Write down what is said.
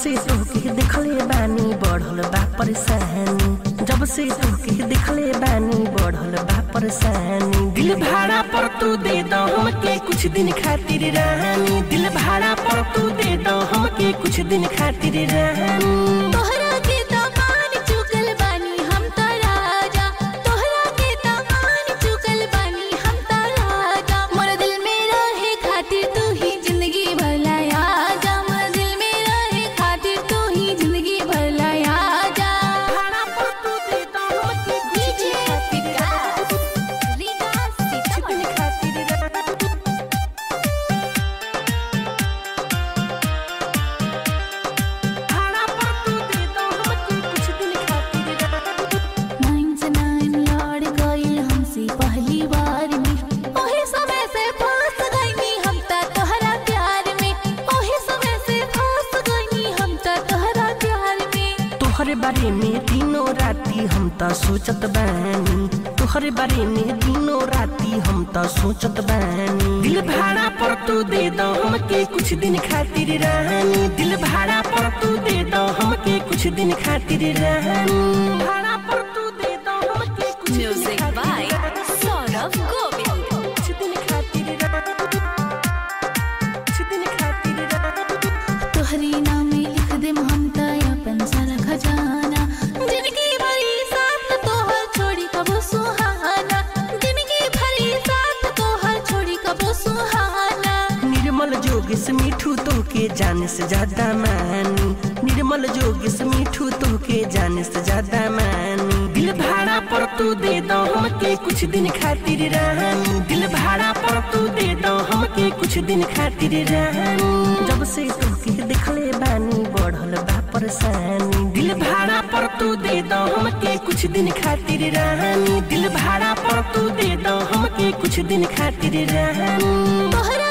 से तोके देखले बानी बढ़ल बा परेशानी जब से तोके देखले बानी बढ़ल बा परेशानी दिल भाड़ा पर तू दे दो हमके कुछ दिन खातिर रानी दिल भाड़ा पर तू दे दो हमके कुछ दिन खातिर रानी तोहरा के दामान चुकल बानी हम त राजा तोहरा के दामान चुकल बानी हम त राजा मोर दिल में रहे खातिर तू ही जिंदगी भर लाया जा मोर दिल में रहे खातिर तू ही जिंदगी भर लाया जा भाड़ा पर तू दे दो हमके कुछ डीजे दिन खातिर विकास रीता कुछ दिन सीतामढ़ी खातिर रानी भाड़ा पर तू दे दो हमके कुछ दिन खातिर रानी नाइन से नाइन लड़ गइल हमसे पहली बार में ओहे समय से फंस गइनी हम त तोहरा प्यार में ओहे समय से फंस गइनी हम त तोहरा प्यार में तोहरे बारे में दिनों राती हम त सोचत बानी तोहरे बारे में दिनों राती हम त सोचत बानी दिल भाड़ा पर तू दे दो हमके कुछ दिन खातिर रानी दिल भाड़ा पर तू दे दो हमके कुछ दिन खातिर रानी भाड़ा पर तू दे दो हमके कुछ दिन म्यूजिक खातिर बाय रानी। सौरभ गोविल कुछ दिन खातिर रानी कुछ दिन खातिर रानी तोहरी नाम लिख दे हम त अपन सारा खजाना जिंदगी भरी साथ तोहर छोड़ी कबो सुहाना जिंदगी भरी साथ तोहर छोड़ी कबो सुहाना निर्मल जोगिस मिठू तो के जाने से ज्यादा मानी निर्मल जोगिस मिठू तो के जाने से ज्यादा मानी दिल भाड़ा पर तू दे दो हमके कुछ दिन खातिर रानी दिल भाड़ा पर तू दे दो हमके कुछ दिन खातिर रानी जब से तोके देखले बानी बढ़ल बा परेशानी दिल भाड़ा पर तू दे दो हमके कुछ दिन खातिर रानी दिल भाड़ा पर तू दे दो हमके कुछ दिन खातिर रानी तोहरा